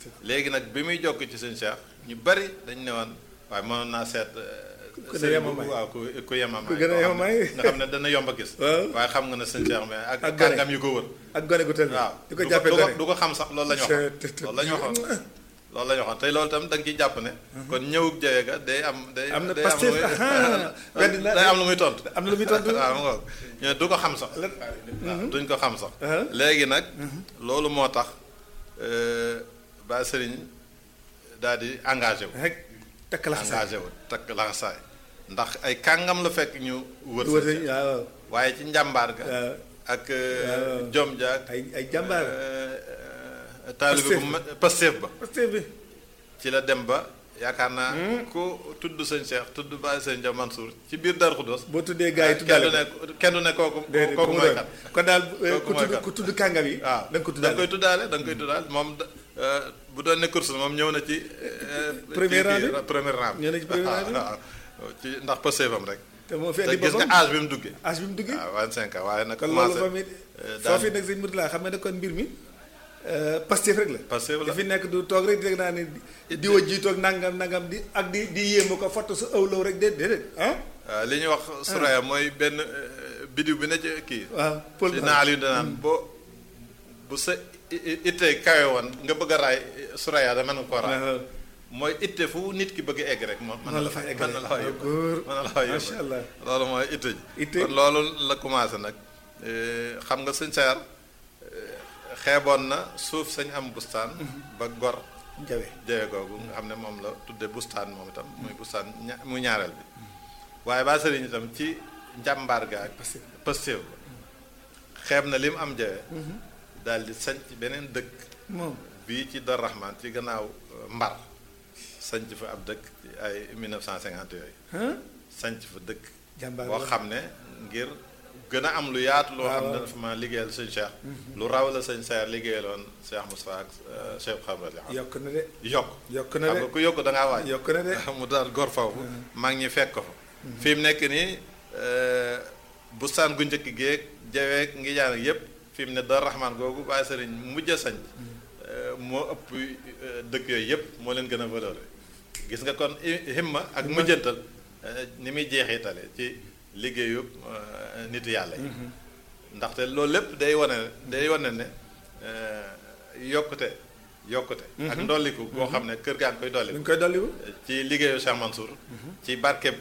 léegi nag bi muy jokk ci sëñ Cheikh ñu bari dañ ne woon waaye mënoon naa seet ku gën a yemamaay waaw ku ku yemamaay ku gën a yemamaay. nga xam ne dana yomb a gis Waaw. waaye xam nga ne sëñ Cheikh mais ak Ak gone. kàngam yu ko wër ak gone gu tël waaw di ko du jàppee du ko gone du ko xam sax loolu la ñu waxoon Te- te- loolu la ñu waxoon loolu la ñu waxoon tey loolu tam da nga ciy jàpp ne kon ñëwug jawe ga day am day Am na day Pastef, lu muy- ah, weddi na- day am lu muy tontu am na lu muy tontu. waaw mu ngoog ñu ne du ko xam sax waaw duñ ko xam sax Ah. léegi nag loolu moo tax ba sëriñ daal di engagé wu rek takk la xasaay engagé wu takk laxasaay ndax ay kàngam la fekk ñu wër wër si waaw waaye ci njàmbaar ga waaw ak waaw. jom ja ak ay ay jàmbaar taalibe bu ma Pastef ba Pastef bi ci la dem ba yaakaar naa ku tudd sëñ Cheikh tudd Baye sëñ Dia Mansour ci biir Darou Khoudoss boo tuddee gars yi kenn tuddaale du ko ne kenn du ne kooku déedéet kooku ku mu mooy doon. kat kon daal eh, Kooku ku mooy tudd kan. ku tudd kàngam yi waaw da nga ko da nga tuddaale koy tuddaale da nga koy tuddaale moom da- euh, bu doon ne course moom ñëw na ci euh, Premier kii- rang kii, bi? premier rang Ñëw na ci premier rang bi? waaw waaw ci ndax Pastef am rek te moo fi te andi gis nga boppam âge bi mu duggee âge bi mu duggee waaw 25 ans waaye nag kon loolu commencé fa mi euh, daan- foofu nag sëñ Mourtala xam nga ne kon mbir mi euh, Pastef rek la Pastef la. li fi nekk du toog rek di rek naa ne di- di wa jiitoog nangam nangam di ak di di yéemu ko foto su ëwlaw rek déet déedéet ah waaw li ñuy wax Suraya mooy benn euh, bidiw bi ne ci kii waaw Paul si naal yu danaan boo bu sa i- i- ittee kawe woon nga bëgg a raay Suraya da mën nga koo raay waaw mooy itte fu nit ki bëgg a egg rek moom mën na la fa egg mën na la fa rek. yóbbu góor. mën na la fa yóbbu Macha Allah. loolu mooy itte ji Itte. kon loolu la commencé nag Eh, xam nga sëñ Sayar eh, xeeboon na suuf sañ am bustaan ba gor jawe jawe googu nga xam ne moom la tudde bustaan moom itam muy bustaan ña muy ñaareel bi waaye ba sëriñ itam ci njàmbaar ga ak pëstéew ba xeeb na li mu am jawe daal di sañ ci beneen dëkk moom bii ci Dar Rahman ci gannaaw euh, Mbar sanc fa ab dëkk ci ay 1950 yooyu ah sanc fa dëkk Jàmbaar boo la. xam ne ngir gën a am lu yaatu loo waaw, xam ne waaw. dafa ma liggéeyal sëñ Cheikh lu raw la sëñ Cheikh liggéeyaloon Cheikh Moustapha ak euh, Cheikh Xabrali yokk na de yokk yokk na xam de nga ku yokk da ngaa waaj yokk na de mu daal gor foofu mag ñi fekk ko fa fi mu nekk nii euh, bustaan gu njëkk géeg jaweeg ngi jaan ak yépp fi mu ne Dar Rahman googu bàyyi sëriñ mujj a sañ euh, moo ëpp euh, dëkk yooyu yépp moo leen gën a valeur gis nga kon i- himma ak mujjantal euh, ni muy jeexitale ci liggéeyu euh, nit yàlla yi ndaxte loolu lépp day wane day wane ne euh, yokkute yokkute ak ndolliku boo xam ne kër gaa ngi koy lu dolliku ñu koy dolliwu ci liggéeyu Cheikh Mansour ci barkeb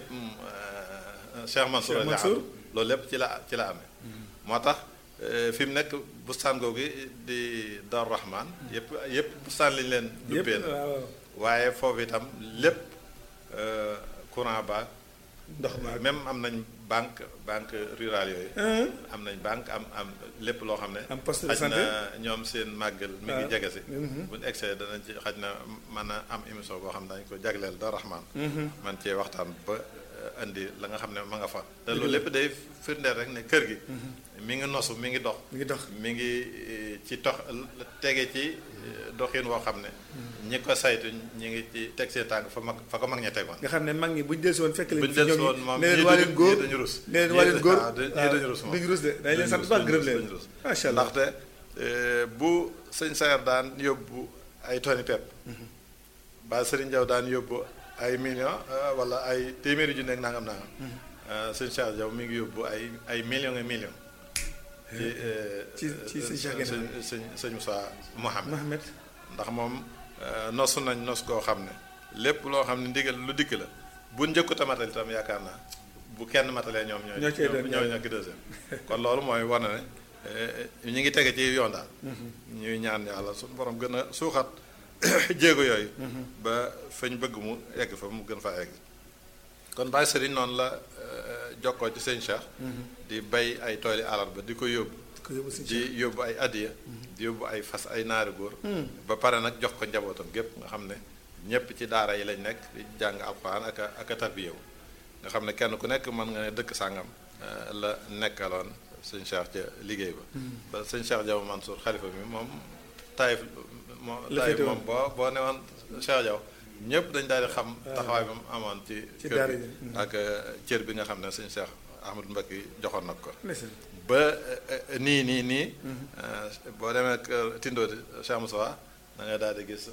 Cheikh Mansour Cheikh la Mansour. am loolu lépp ci la ci la amee moo tax fi mu nekk bustaan googu di Dar Rahman yëpp yëpp bustaan lañu leen yëpp duppee na waaw waaye foofu itam lépp euh, courant ba ndox ma même am nañ banque banque rurale yooyu ah am nañ banque am am lépp loo xam ne am poste de xaj santé na ñoom seen màggal mi ngi waaw. jege si Mhm. buñu egsee danañ ci xaj na mën a am émission boo xam ne dañ ko jagleel Dar Rahman man cee waxtaan ba euh, indi la nga xam ne ma nga fa te loolu lépp day firndeel rek ne kër gi mi ngi nosu mi ngi dox mi ngi dox mi ngi eh, ci tox tege ci eh, doxin woo xam ne ñi ko saytu ñi ngi ci teg seen tànk fa mag fa ko mag ña tegoon nga xam ne mag ñi buñ dellusi woon fekk leen buñ fi dellusi ñoom woon moom ne leen ñii waa dañu- leen góor ñii dañu rus. ne leen Ñii waa leen dañu- góor waaw, dañu- ñii dañu rus moom. duñu rus de dañ leen Duñu sant rus, baax duñu gërëm rus, leen duñu rus. macha allah ndaxte eh, bu sëñ Sayar daan yóbbu ay toni pepp ba Sëriñ Jaw daan yóbbu ay millions eh, wala ay téeméeri junni ak nangam nangam eh, sëñ Cheikh Jaw mi ngi yóbbu ay ay millions et millions ci eh, ci- ci sëñ Cheikh sëñ Guèye. sëñ sëñ Moussa Mohamed Mohamed ndax moom eh, nosu nañ nos koo xam ne lépp loo xam ne ndigal lu dikk la bu njëkku tamatal itam yaakaar naa bu kenn matalee ñoom ñooy Ñoo cay doon ñooy ñoo ki deuxième kon loolu mooy wane ne eh, ñu ngi tege ci yoon daal ñuy ñaan yàlla suñu borom gën a suuxat jéego yooyu ba fañ bëgg mu egg fa mu gën faa egg kon Baye Serigne noonu la eh, jokkoo ci sëñ Cheikh di bay ay tooli alarba di ko yóbbu ko yóbbu si di yóbbu ay addiya di yóbbu ay fas ay naari góor ba pare nag jox ko njabootam gépp nga xam ne ñépp ci daara yi lañ nekk di jàng alxuraan ak a ak a tarbiyewu nga xam ne kenn ku nekk mën nga ne dëkk sàngam eh, la nekkaloon sëñ Cheikh ca liggéey ba ba sëñ Cheikh Diaw Mansour xalifa mi moom Taïf moo La Taïf féete moom boo boo ne woon Cheikh Diaw ñëpp dañ daal di xam taxawaay ba mu amoon ci Ci kër daara gi ji. ak eh, cër bi nga xam ne sëñ Cheikh Ahmadou Mbacké joxoon na ko ndeysaan ba eh, eh, nii nii nii eh, boo demee kër Tindóoti Cheikh Moussa da ngay daal di gis